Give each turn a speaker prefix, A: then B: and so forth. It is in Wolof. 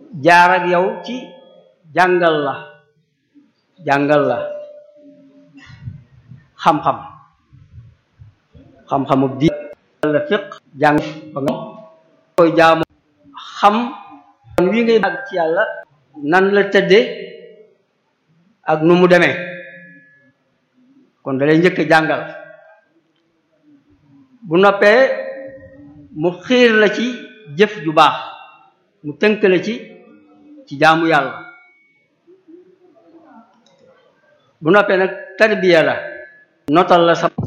A: jaar ak yow ci jàngal la jàngal la xam-xam xam-xamu di la fiq jàng ba nga koy jaamu xam wi ngay àgg ci yàlla nan la tëdde ak nu mu demee kon da lay njëkk jàngal bu noppee mu xiir la ci jëf ju baax mu tënk la ci ci jaamu yàlla bu noppee nag tarbiya la notal la sa